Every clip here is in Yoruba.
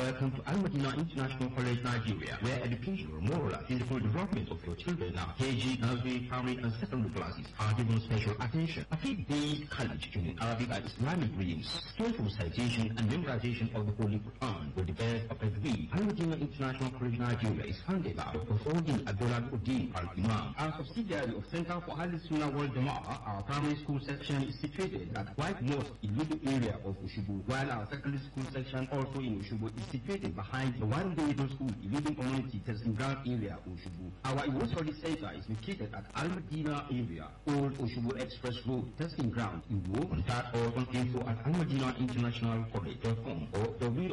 Welcome to Al Madina International College, Nigeria, where education, moral, and physical development of your children now, KG, nursery, primary, and secondary classes are given special attention. A faith-based college in Arabic and Islamic readings, skillful citation and memorization of the Holy Quran with the best of every. Al Madina International College, Nigeria is founded by Dr. Fawdin Abdullah Uddin Al-Imam. Our subsidiary of Center for Al Sunnah World Jama'ah, our primary school section is situated at White Mosque in Middle area of Ushubu, while our secondary school section also in Ushubu is situated behind the one day middle school in Leading Community Testing Ground area, Ushubu. Our Iwo Study Center is located at Al Madina area, Old Ushubu Express Road, Testing Ground, Iwo. Contact us on info at Al Madina International College.com or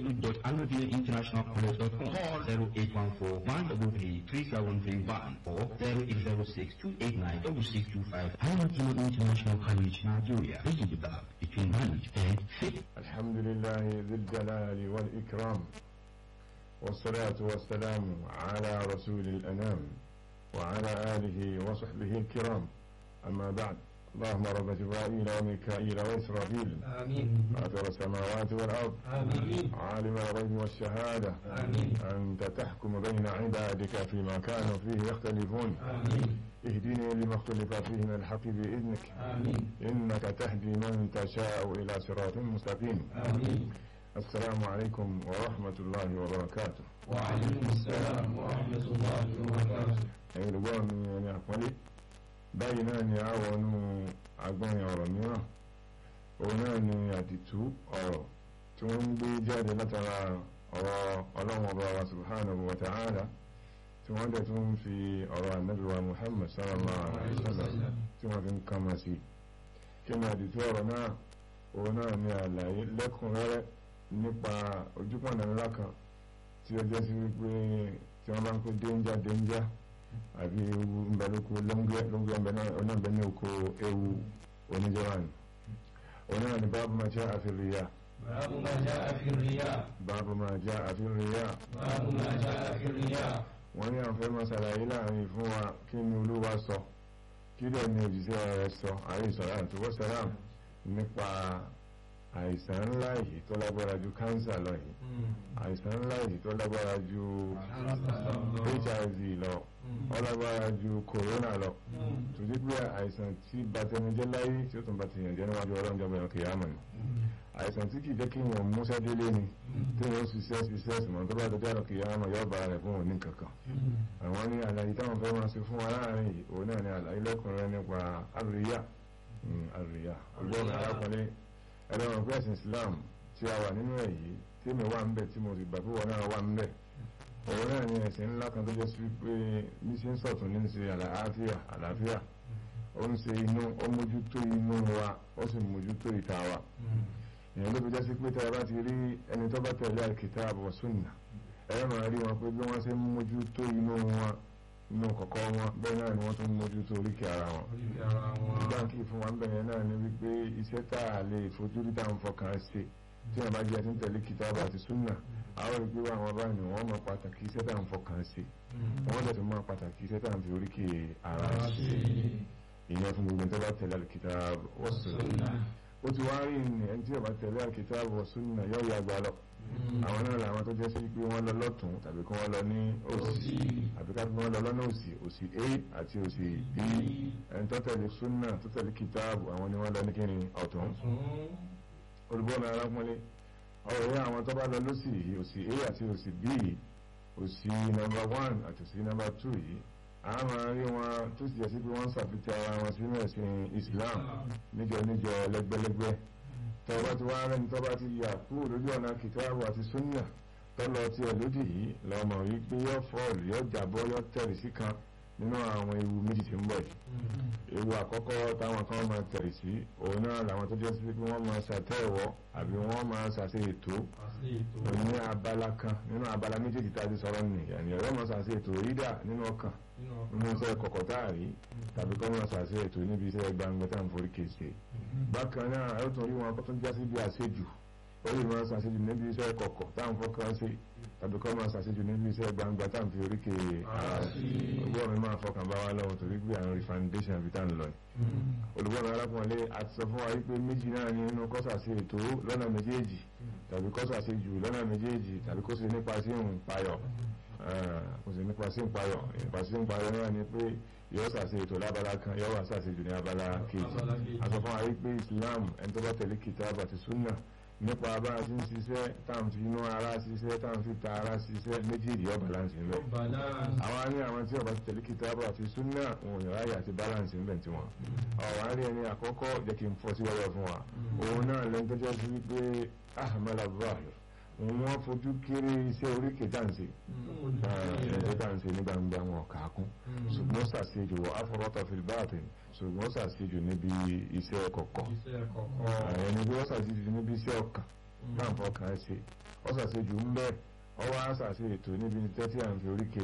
www.almadinainternationalcollege.com. Call 0814 133 3731 or 0806 289 6625. Al Madina International College, Nigeria. Bridging the gap between knowledge and faith. الحمد لله ذي الجلال والإكرام والصلاة والسلام على رسول الأنام وعلى آله وصحبه الكرام أما بعد اللهم رب جبرائيل وميكائيل وإسرافيل آمين فاطر السماوات والأرض آمين عالم الغيب والشهادة آمين أنت تحكم بين عبادك فيما كانوا فيه يختلفون آمين اهدني لما اختلف فيه من الحق بإذنك آمين إنك تهدي من تشاء إلى صراط مستقيم آمين السلام عليكم ورحمة الله وبركاته وعليكم السلام ورحمة الله وبركاته ẹ̀yin olùgbọ́ mi ẹni àpọ́nlé báyìí náà ni a wọnú agbọ́nrin ọ̀rọ̀ mìíràn òun náà ni àdìtú ọ̀rọ̀ tí wọ́n ń gbé jáde látara ọ̀rọ̀ ọlọ́run ọba wa subhanahu wa ta'ala tí wọ́n dẹ̀ tún ń fi ọ̀rọ̀ ànábì wa muhammad sallallahu alaihi wasallam tí wọ́n fi ń kama sí kí ni àdìtú ọ̀rọ̀ náà òun náà ni àlàyé lẹ́kùnrẹ́rẹ́ nípa ojúpọ̀nà ńlá kan tí ó jẹ́ sí wípé tí wọ́n bá ń pè dénjà dénjà àbí ewu ńbẹ lóko lóńgbẹ lóńgbẹ ńbẹ náà ọ̀nà ńbẹ ní oko ewu oníjọba ni òun náà ni báàbù máa jẹ́ àfihàn باب ما جاء في الرياء báàbù máa jẹ́ àfihàn باب ما جاء في الرياء wọ́n ní àwọn fẹ́ máa ṣàlàyé láàrin fún wa kí ni olúwa sọ kí lè ní òjíṣẹ́ rẹ̀ sọ àyè ìsọ̀rọ̀ àti wọ́sàlám nípa àìsàn ńlá yìí tó lágbára ju kánsà lọ yìí àìsàn ńlá yìí tó lágbára ju hiv lọ ó lágbára ju corona lọ tó dé pé àìsàn tí batẹnijẹ́ láyé tí ó tún bá ti yàn jẹ́ níwájú ọlọ́run jẹ́ bẹ̀rẹ̀ kìyàmọ̀ ni àìsàn tí kìí jẹ́ kí èèyàn múṣẹ́ délé ni tí èèyàn ṣiṣẹ́ ṣiṣẹ́ ṣùgbọ́n tó bá dọjọ́ àrùn kìyàmọ̀ yóò bá rẹ̀ fún òní kankan àwọn ní àlàyé táwọn fẹ́ máa ṣe fún wa láàrin yìí òun náà ni àlàyé lẹ́kùnrin nípa àríyá àríyá ọgbọ́n arákùnrin ẹlẹ́wọ̀n pé ẹ̀sìn Islam tí a wà nínú ẹ̀ yìí tí mi wà ń bẹ̀ tí mo sì gbà pé wọn náà wà ń bẹ̀ òun náà ni ẹ̀sìn ńlá kan tó jẹ́ sí pé ní ṣe ń sọ̀tún ní ṣe àlàáfíà àlàáfíà ó ń ṣe inú ó mójútó inú wa ó sì mójútó ìta wa èèyàn ló fi jẹ́ sí pé tẹ́ ẹ bá ti rí ẹni tó bá tẹ̀lé al-kitab wa sunnah ẹ máa rí wọn pé bí wọ́n ṣe ń mójútó inú wọn inú kọ̀kọ́ wọn bẹ́ẹ̀ náà ni wọ́n tún mójútó oríkèé ara wọn báńkì fún wa ń bẹ̀rẹ̀ náà ni wípé iṣẹ́ tá a lè fojú rí táwọn fọkàn ṣe tí wọ́n bá jẹ́ tí ń tẹ̀lé kìtàbù àti súnà àwọn ìgbé wa àwọn báyìí wọ́n mọ pàtàkì iṣẹ́ táwọn fọkàn ṣe wọ́n dẹ̀ tún mọ pàtàkì iṣẹ́ táwọn fi oríkèé ara ṣe ìyẹn fún gbogbo tó bá tẹ̀lé kìtàbù wa súnà ó ti wá rí ní ẹni tí ó bá tẹ̀lé kìtàbù wa súnà yóò yà gbà lọ àwọn náà làwọn tó jẹ́ sí pé wọ́n lọ lọ́tún tàbí kí wọ́n lọ ní òsì àbí ká wọ́n lọ lọ́nà òsì òsì a àti òsì b ẹni tó tẹ̀lé súnà tó tẹ̀lé kìtáàbù àwọn ni wọ́n lọ ní kíni ọ̀tún olùbọ́nà arákùnrin ọ̀rọ̀ yẹn àwọn tó bá lọ lọ́sì yìí òsì a àti òsì b òsì nọ́mbà one àti òsì nọ́mbà two yìí a máa rí wọn tó sì jẹ́ sí pé wọ́n ń ṣàfihàn ara wọn sínú ẹ̀sìn Islam níjọ níjọ lẹ́gbẹ́lẹ́gbẹ́ tọba ti wá rẹni tọba ti yà kúrò lójú ọ̀nà kìtàbù àti súnà tọ́lọ tí ẹ lódì yìí lọ́mọ wípé yọ fọ́ọ̀lù yọ jàbọ́ yọ tẹ̀rì sí kan nínú àwọn ewu méjì tí ń bọ̀ yìí ewu àkọ́kọ́ táwọn kan máa tẹ̀rì sí òun náà làwọn tó jẹ́ sí pé wọ́n máa ṣàtẹ̀wọ́ àbí wọ́n máa ṣàṣe ètò ní abala kan nínú abala méjèèjì tá a ti sọ̀rọ̀ nìyẹn ọ̀rọ̀ máa ṣàṣe ètò rídà nínú ọkàn nínú iṣẹ́ kọ̀kọ̀ táàrí tàbí kọ́ máa ṣàṣe ètò níbi iṣẹ́ gbangba tá à ń forí kéṣe bákan náà ẹ tún rí wọn kó tún já sí bí àṣejù ó lè máa ṣàṣejù níbi iṣẹ́ kọ̀kọ̀ tá à ń fọkàn ṣe tàbí kọ́ máa ṣàṣejù níbi iṣẹ́ gbangba tá à ń fi orí ké ọgbọ́n mi máa fọkàn bá wa lọ́wọ́ torí pé àwọn refoundation àbí tá à ń lọ olùgbọ́n mi arákùnrin àti sọ fún wa wípé méjì náà ní inú kọ́sà sí ètò lọ́nà méjèèjì tàbí kó ṣàṣejù lọ́nà méjèèjì tàbí kó ṣe nípa sí ń payọ̀ kó ṣe nípa sí ń payọ̀ nípa sí ń payọ̀ náà ni pé yóò ṣàṣe ètò lábala kan yóò wá ṣàṣejù ní abala kejì a sọ fún wa rí pé Islam ẹni tó bá tẹ̀lé kìtàbù àti súnà nípa bá a ti ń ṣiṣẹ́ táwọn fi inú ara ṣiṣẹ́ táwọn fi ta ara ṣiṣẹ́ méjèèjì yóò balance ń bẹ̀. àwọn ní àwọn tí ọba ti tẹ̀lé kìtàbù àti súnà wọn ò yàrá àti balance ń bẹ̀ tí wọn. ọ̀wá rí ẹni àkọ́kọ́ jẹ́ kí n fọ́ sí wẹ́wẹ́ fún wa. òun náà lẹ́nu tó jẹ́ sí wípé ahmed abdulrahman òun wọ́n fojú kéré iṣẹ́ oríkè dáǹsì ẹ̀ẹ́dẹ́ dáǹsì ní gbangba wọn kàákún ṣùgbọ́n ṣàṣejù afọwọ́tọ̀ fìlbáàtì ṣùgbọ́n ṣàṣejù níbi iṣẹ́ kọ̀kọ̀ ẹni bí wọ́n ṣàṣejù níbi iṣẹ́ ọkàn láǹfọ̀ kan ṣe wọ́n ṣàṣejù ń bẹ́ẹ̀ ọwọ́ àṣàṣe ètò níbi tẹ́tí à ń fi oríkè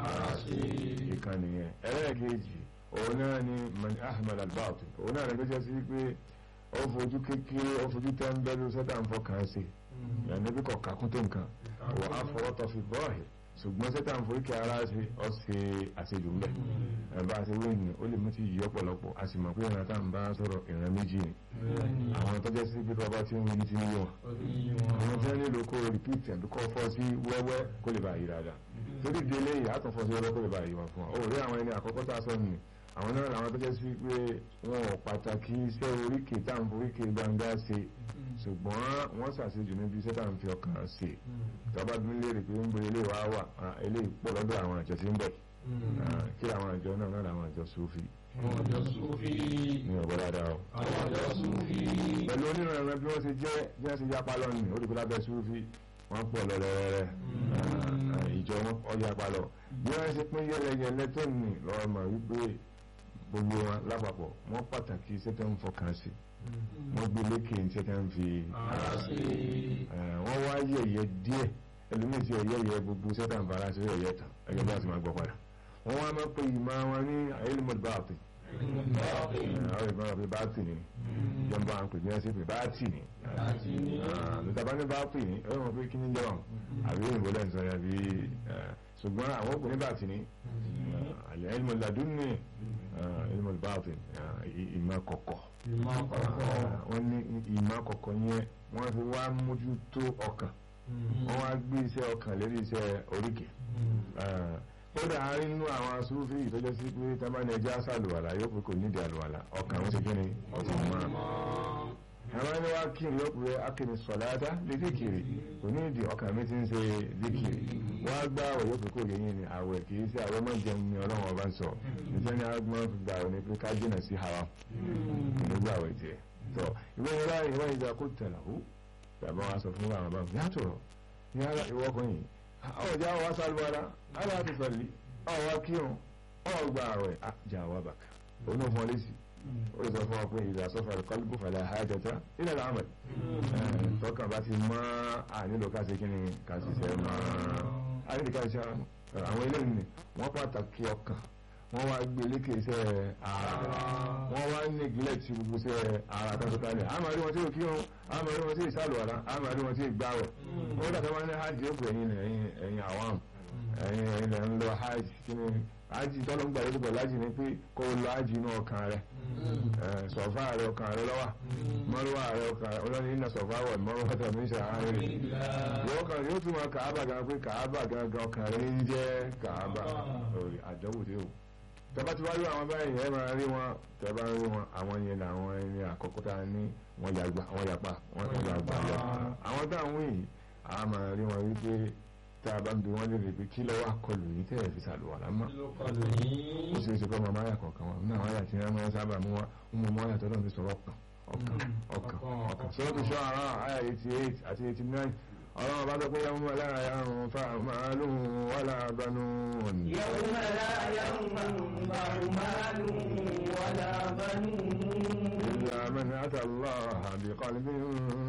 ìkànnì yẹn ẹlẹ́ẹ̀kejì òun náà ni ahmed albaatu òun náà lè gbéṣẹ́ sí pé ó fojú kékeré ó fojú tẹ́ńbẹ́lú sẹ́tà ń fọkàn ṣe yàní bí kò kàkún tó nǹkan wọ́n á fọwọ́ tọ́ fi bọ́ọ̀hì ṣùgbọ́n sẹ́tà ń forí kí ara ṣe ọ́ ṣe àṣejù ńbẹ̀ ẹ̀bá ṣe wé ní ó lè mú ti yí ọ̀pọ̀lọpọ̀ a sì mọ̀ pé ìran tá à ń bá sọ̀rọ̀ ìran méjì ni àwọn tọ́jọ́ sí bí bàbá tí ń wí ní ti yí wọn àwọn tí wọ́n nílò kó rìpíìtì àbí kó fọ́ sí wẹ́wẹ́ kó lè bá yí dáadáa torí délé yìí á tún fọ́ sí wẹ́wẹ́ kó lè bá yí wọn fún wa ó rí àwọn ẹni àkọ́kọ́ tá a sọ nìyí àwọn náà làwọn tó jẹ́ sí pé wọn ò pàtàkì iṣẹ́ oríkèé tá à ń foríkèé gbangba ṣe ṣùgbọ́n wọ́n ṣàṣejù níbi iṣẹ́ tá à ń fi ọkàn ṣe tọ́ba bí léèrè pé ń bo ilé wa wà eléyìí pọ̀ lọ́dọ̀ àwọn àjọ tí ń bọ̀ kí làwọn àjọ náà náà làwọn àjọ Sufi. àwọn àjọ Sufi. ní ọ̀bọ̀ dáadáa o. àwọn àjọ Sufi. pẹ̀lú onírànràn bí wọ́n ṣe jẹ́ bí wọ́n ṣe yapa lọ́nìí ó dìbò lábẹ́ Sufi wọ́n pọ̀ lọ́lẹ́rẹ́rẹ́ ìjọ wọn ọjà palọ bí wọ́n ṣe pín yẹlẹyẹlẹ tó nì lọ́wọ́ mọ̀ wípé gbogbo wọn lápapọ̀ wọ́n pàtàkì iṣẹ́ tó ń fọkàn sí wọ́n gbé lékè iṣẹ́ tó ń fi ara sí wọ́n wá yẹ̀yẹ́ díẹ̀ ẹlòmíì tí ẹ̀yẹ́ yẹ gbogbo iṣẹ́ tó ń fara sí ẹ̀yẹ́ tán ẹ̀yẹ́ bá ti máa gbọ́ padà wọ́n wá máa pe ìmọ̀ wọn ní ayélujára báàpì àwọn ìmọ̀ wọn pe báàpì ni ìjọba àwọn pè ní ẹsẹ̀ pé báàtì ni lùtàbá ní báàpì ni ẹ̀rọ wọn pé kí ni jẹ́ wọn àbí òyìnbó lẹ́nu sọ yẹn bí ṣùgbọ́n àwọn òkùnrin báàtì ni العلم اللدني علم الباطن ìmọ̀ kọ̀kọ̀ wọ́n ní ìmọ̀ kọ̀kọ̀ yẹn wọ́n fi wá mójútó ọkàn wọ́n wá gbé iṣẹ́ ọkàn lérí iṣẹ́ oríkè kódà àárín inú àwọn asúrúfì ìtọ́jọ́ sí pé tábàní ẹjẹ́ àṣàlùwàlà yóò pé kò nídìí àlùwàlà ọkàn wọn ṣe kí ni ọ̀sán mọ́ àwọn ẹni wá kí n lọ́pẹ́ akíni sọ̀láta lè díkìrì kò ní ìdí ọkàn mi ti ń ṣe díkìrì wọ́n á gbá àwẹ̀ yóò pé kò yẹ yín ni àwẹ̀ kì í ṣe àwẹ̀ mọ́ jẹun ni ọlọ́run ọba ń sọ níṣẹ́ ni agbọ́n fi gbà wọ́n ni pé ká jìnà sí haram ìlú gbà wẹ̀ tiẹ̀ tọ́ ìwé yẹn láàyè ìwé ìjà kó tẹ̀lá ó tàbí wọn sọ fún àwọn báwọn yàtọ̀ yàrá ìwọ kan yìí ọjà wa sálúwara ala ti sọ̀lì ọ̀wá kírun ọ̀gbà àwẹ̀ jà wà bàkà òun náà fún ọ lẹ́sìn ó lè sọ fún wa pé ìdá sọfà kọlùkù fàlẹ àhájọta ilẹ̀ làmàlì tọkàn bá ti mọ ànílò ká ṣe kíni ká ṣiṣẹ́ mọ́ ànílò ká ṣiṣẹ́ àwọn eléyìí ni wọ́n pàtàkì ọkàn wọ́n wá gbé lékè iṣẹ́ ara wọ́n wá neglect gbogbo iṣẹ́ ara tọ́tọ́tálẹ̀ àmọ́ rí wọn tí ò kírun àmọ́ rí wọn tí ì sálùwàlá àmọ́ rí wọn tí ì gbáwẹ̀ wọ́n dàtọ́ wọn ní hajj ó pè ẹ̀yin ẹ̀yin àwọn ẹ̀yin ẹ̀yin lẹ́ ń lọ hajj kíni ájì tọ́lọ́ ń gbà lórí pẹ̀lú ájì ni pé kó o lọ ájì inú ọkàn rẹ sọ̀fà rẹ ọkàn rẹ lọ́wọ́ mọ́rúwà rẹ ọkàn rẹ ọlọ́ni iná sọ̀fà wọ̀ mọ́rúwà tó ní sàárè yóò kàn yóò tún wọn kàábà gan pé kàábà gangan ọkàn rẹ ń jẹ́ kàábà àdánwò dé o tẹ́bá ti wáyé àwọn báyìí ẹ máa rí wọn tẹ́bá ń rí wọn àwọn yẹn làwọn ẹni àkọ́kọ́ tá a ní wọ́n yàgbà wọ́n yàpá wọ́n yàgbà lọ àwọn táwọn yìí a máa rí wọn wípé tá a bá ń bi wọ́n lè rí pé kí lọ́wọ́ akọlù yìí tẹ́ ẹ̀ fi sàlùwà lámọ́ ó ṣe é ṣe kọ́ ọmọ máyà kọ̀ọ̀kan wọn náà wáyà tí wọ́n máa ń sábà mú wọn ó mú máyà tó náà fi sọ̀rọ̀ ọkàn ọkàn ọkàn sọ́dọ̀ tó ṣọ́ àrà àyà eighty eight àti eighty nine ọlọ́run bá sọ pé yàwó mọ́lá yàrùn fàmàlù wàlà banú. yàwó mọ́lá yàrùn fàmàlù wàlà banú. إلا من أتى الله بقلب